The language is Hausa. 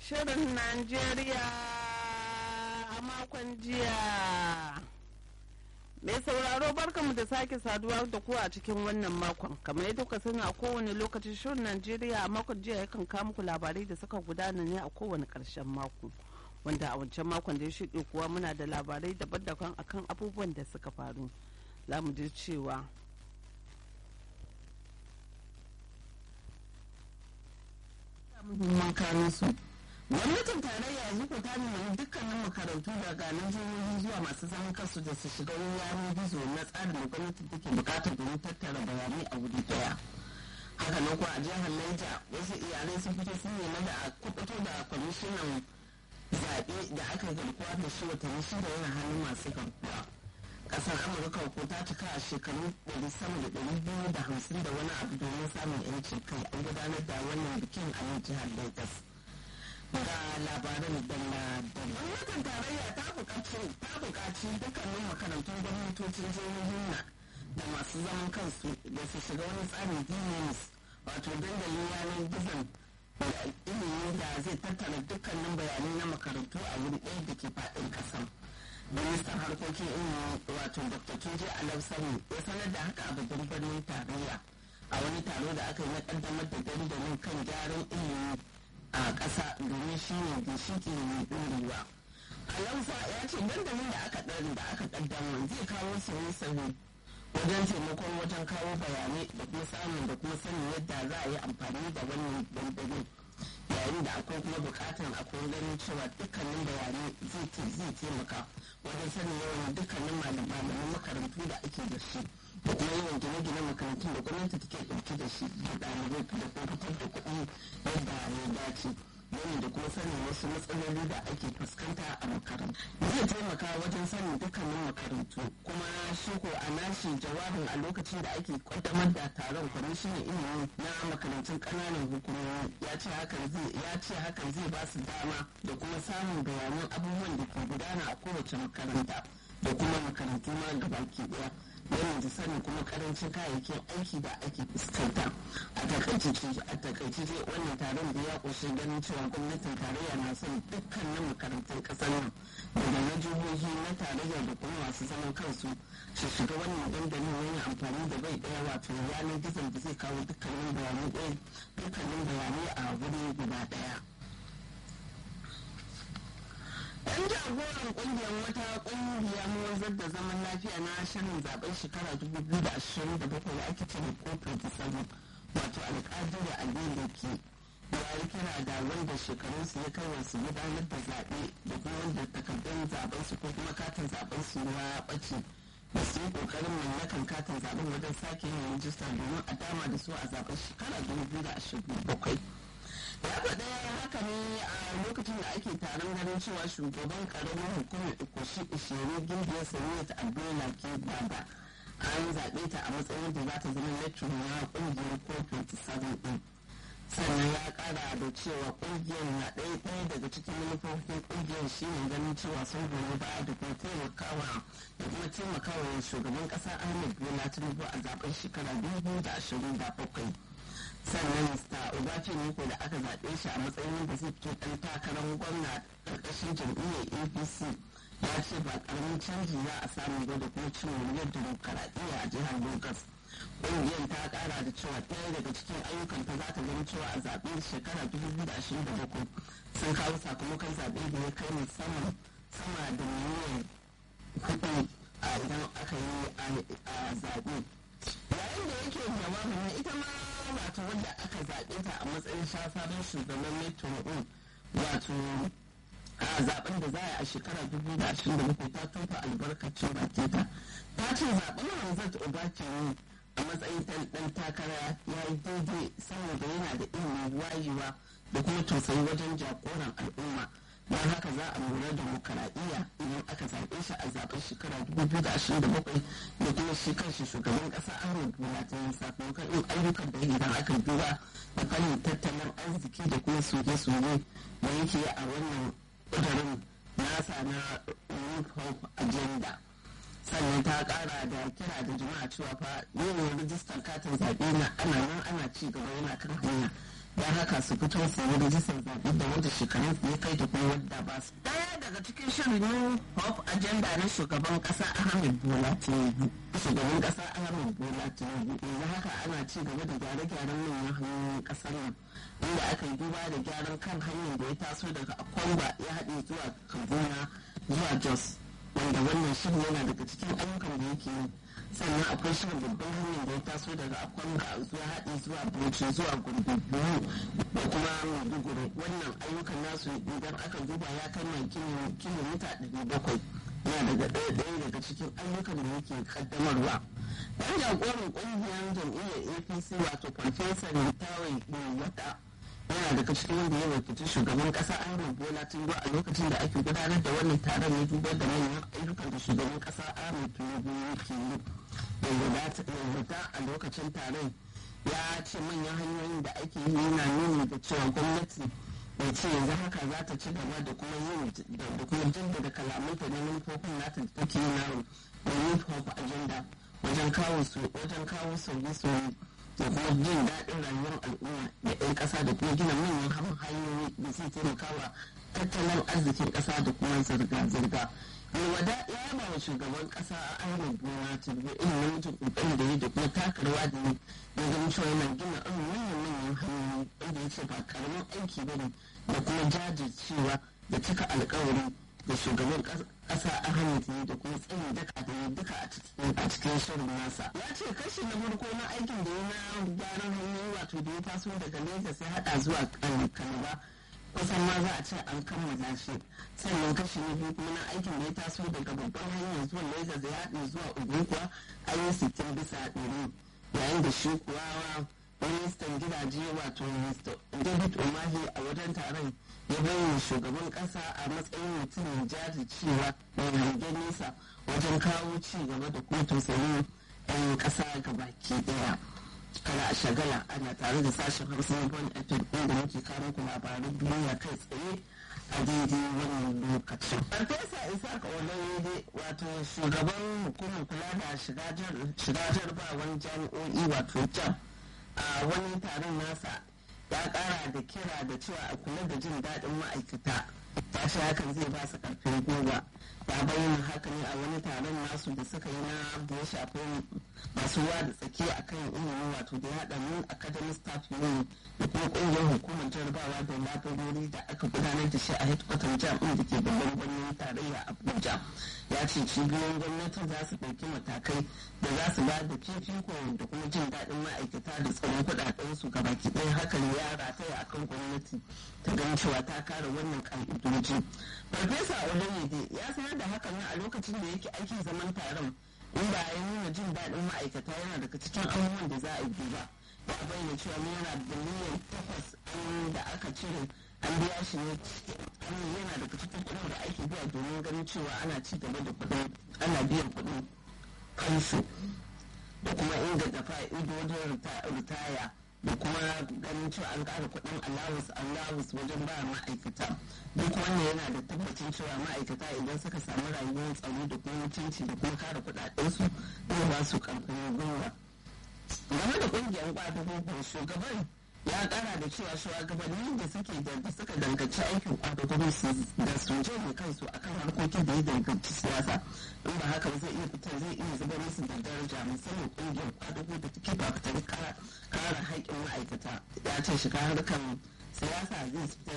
Shirin Najeriya a makon jiya. Mai sauraro barkamu da sake saduwa da ku a cikin wannan makon. Kamar yadda kuka sani a kowane lokacin shirin Najeriya a makon jiya yakan kawo muku labarai da suka gudana ne a kowane ƙarshen mako. Wanda a wancan makon da ya shuɗe kuwa muna da labarai daban-daban akan abubuwan da suka faru. Za mu ji cewa muhimman kayan su gwamnatin tarayya yanzu ta nemi dukkanin makarantu daga na jihohi zuwa masu zaman kansu da su shiga yanar gizo na tsarin da gwamnati take bukatar domin tattara bayanai a wuri daya haka nan kuwa a jihar Niger wasu iyalai sun fito sun nemi da a kubuto da kwamishinan zaɓe da aka garkuwa da shi watanni shida yana hannun masu garkuwa kasar amurka ko ta cika a shekaru ɗari sama da ɗari biyu da hamsin da wani abu domin samun yancin kai an gudanar da wannan bikin a nan jihar lagos ga labaran dalla dalla gwamnatin tarayya ta buƙaci ta buƙaci dukkanin makarantun gwamnatocin jihohin na da masu zaman kansu da su shiga wani tsarin dns wato dandalin yanar gizon da ilimi da zai tattara dukkanin bayanai na makarantu a wuri ɗaya da ke faɗin ƙasar ministan harkokin ilimi wato dr tunji alafsani ya sanar da haka a babban birnin tarayya a wani taro da aka yi na kaddamar da dandalin kan gyaran ilimi a ƙasa domin shi ne ginshiki mai ɗorewa alausa ya ce dandalin da aka ɗari da aka kaddamar zai kawo sauye-sauye wajen taimakon wajen kawo bayanai da kuma samun da kuma sanin yadda za a yi amfani da wannan dandalin yayin da akwai kuma bukatar akwai ganin cewa dukkanin bayanai zai taimaka wajen sanin yawan dukkanin malaman makarantu da ake da shi da kuma yawan gine-gine makarantun da gwamnati take ɗauke da shi da ɗalibai da kuma fitar da kuɗi yadda ya dace yana da kuma sanin wasu matsaloli da ake fuskanta a makarantu zai taimaka wajen sanin dukkanin makarantu kuma shi ko a nashi jawabin a lokacin da ake kaddamar da taron kwamishinan ilimi na makarantun ƙananan hukumomi ya ce hakan zai ya ce hakan zai ba su dama da kuma samun bayanan abubuwan da ke gudana a kowace makaranta da kuma makarantu ma gabaki ɗaya yana da sanin kuma karancin kayayyakin aiki da ake fuskanta a takaice a takaice ce wannan taron da ya ƙunshi ganin cewa gwamnatin tarayya na son dukkanin makarantun ƙasar nan daga na jihohi na tarayya da kuma masu zaman kansu su shiga wannan dandalin wani amfani da bai ɗaya wato yanar gizon da zai kawo dukkanin bayanai ɗaya dukkanin bayanai a wuri guda ɗaya. yan jagoran kungiyar wata kungiya wanzar da zaman lafiya na shirin zaben shekara 2027 da ake cire kofar ta sabo wato alƙadiri a da ke ya yi kira da wanda shekarunsu ya kai wasu gudanar da zaɓe da kuma wanda takardun zaben su ko kuma katin zaben su ya ɓace da su yi ƙoƙarin mallakan katin zaben wajen sake yin rijista domin a dama da su a zaben shekara 2027 ya faɗa haka ne a lokacin da ake taron ganin cewa shugaban karamin hukumar ikoshi ishirin gindiyar saniya ta abdullah ke baba an zaɓe ta a matsayin da za ta zama lecturer na ƙungiyar kofin tisabin ɗin sannan ya ƙara da cewa ƙungiyar na ɗaya ɗaya daga cikin manufofin ƙungiyar shi ne ganin cewa sun goyi baya da kuma taimakawa da kuma taimakawa shugaban ƙasa ahmed bola tinubu a zaben shekara dubu da ashirin da bakwai sannan mista obace niko da aka zaɓe shi a matsayin da zai fito ɗan takarar gwamna ƙarƙashin jam'iyyar apc ya ce ba ƙaramin canji za a samu ba da kuma cin wuriyar demokaradiyya a jihar lagos ƙungiyar ta ƙara da cewa ɗaya daga cikin ayyukan ta za ta gani cewa a zaɓe shekara 2027 sun kawo sakamakon zaɓe da ya kai musamman sama da miliyan kuɗi a idan aka yi a zaɓe yayin da yake jawabin ita ma wato wadda aka zaɓe ta a matsayin sabon shugaban metro din wato a zaben da za a yi a shekara 2027 ta tofa albarkacin baki ta ta ce zaben Hamzat Obakemi a matsayin ɗan takara ya yi daidai saboda yana da ilimin wayewa da kuma tausayi wajen jagoran al'umma don haka za a lura demokaradiyya idan aka zaɓe shi a zaɓen shekara 2027 da kuma shi kanshi shugaban ƙasa ahmed bola ta yin sakamakon yin ayyukan da idan aka duba da fannin tattalin arziki da kuma soje-soje da yake a wannan ƙudurin nasa na youth hope agenda sannan ta ƙara da kira da jama'a cewa fa yin rijistar katin zaɓe na ana nan ana ci gaba yana kan hanya don haka su fito su yi rajistar zaɓe da wanda shekarun su ya kai da kuma wadda ba su. Daya daga cikin shirin New Hope Agenda na shugaban ƙasa Ahmed Bola Tinubu. Shugaban ƙasa Ahmed Bola Tinubu yanzu haka ana ci gaba da gyare-gyaren manyan hanyoyin ƙasar nan. Inda aka yi duba da gyaran kan hanyar da ya taso daga Akwamba ya haɗe zuwa Kaduna zuwa Jos. Wanda wannan shirin yana daga cikin ayyukan da yake yi. sannan akwai shirin babban hanyar da ya taso daga akwanga zuwa haɗi zuwa bauchi zuwa gurgudu da kuma maiduguri wannan ayyukan nasu idan aka duba ya kai mai kilomita ɗari bakwai yana daga ɗaya ɗaya daga cikin ayyukan da yake kaddamarwa ɗan jagoran ƙungiyar jam'iyyar apc wato farfesa tawai wata yana daga cikin wanda ya wakilci shugaban kasa ahmed bola tinubu a lokacin da ake gudanar da wannan taron ya dubar da manyan ayyukan da shugaban kasa ahmed tinubu yake yi da a lokacin taron ya ce manyan hanyoyin da ake yi yana nuni da cewa gwamnati da ce yanzu haka za ta ci gaba da kuma yin da kuma jaddada kalamanta na manufofin nata da take yi na youth hope agenda wajen kawo su wajen kawo sauye-sauye da kuma jin daɗin rayuwar al'umma da 'yan ƙasa da kuma gina manyan hanyoyi da zai taimaka wa tattalin arzikin ƙasa da kuma zirga-zirga. Yawada ya yaba wa shugaban ƙasa a Ahmed Bola Tinubu irin namijin ƙoƙarin da ya da kuma takarwa da ya zama cewa yana gina irin manyan manyan hanyoyi wanda ya ce ba karamin aiki ba ne da kuma jajircewa da cika alkawari da shugaban kasa ahmed ne da kuma tsayin daka da ya duka a cikin shirin nasa ya ce kashi na farko na aikin da ya na gyaran hanyoyi wato da ya taso daga lagos ya hada zuwa kalaba kusan ma za a ce an kammala shi sannan kashi na biyu kuma na aikin da ya taso daga babban hanyar zuwa lagos ya haɗe zuwa ogun kuwa an yi sittin bisa ɗari yayin da shi kuwa ministan gidaje wato david umahi a wajen taron ya bayyana shugaban kasa a matsayin mutum mai jajircewa mai hangen nesa wajen kawo ci gaba da kuma tausayin 'yan kasa ga baki daya kada a shagala ana tare da sashen hausa na bon fm inda muke kawo ku labaran duniya kai tsaye a daidai wannan lokacin. Farfesa Isaac Olaide wato shugaban hukumar kula da shiga jarbawan jami'o'i wato jam a wani taron nasa ya kara da kira da cewa a kula da jin daɗin ma'aikata ta shi hakan zai ba su karfin gwiwa ya bayyana haka ne a wani taron nasu da suka yi na da ya shafi masu ruwa da tsaki a kan ilimi wato da ya haɗa mun academic staff union da kuma ƙungiyar hukumar jarabawa da labarori da aka gudanar da shi a headquarter jami'in da ke babban birnin tarayya abuja ya ce cibiyoyin gwamnatin za su ɗauki matakai da za su ba da fifiko da kuma jin daɗin ma'aikata da tsaron kuɗaɗen su gabaki ɗaya hakan ya rataya akan gwamnati ta ganin cewa ta kare wannan ƙa'idoji farfesa olayyede ya sanar da hakan ne a lokacin da yake aikin zaman taron inda ya nuna jin daɗin ma'aikata yana daga cikin abubuwan da za a yi duba ya bayyana cewa naira biliyan takwas da aka cire an biya shi ne yana daga cikin kuɗin da ake biya domin ganin cewa ana ci gaba da kuɗin ana biyan kuɗin kansu da kuma inganta fa'idodin ritaya da kuma ganin cewa an ƙara kuɗin allowance allowance wajen ba ma'aikata duk wannan yana da tabbacin cewa ma'aikata idan suka samu rayuwar tsaro da kuma mutunci da kuma kare kuɗaɗensu zai ba su ƙarfin gwiwa game da ƙungiyar ƙwadago shugaban ya ƙara da cewa shugabanni da suke da suka danganci aikin ƙwadago su da su janye kansu akan harkokin da ya danganci siyasa in ba haka zai iya fitar zai iya zubar musu da daraja musamman ƙungiyar ƙwadago da take fafutar kare haƙƙin ma'aikata ya ce shiga harkar siyasa zai fitar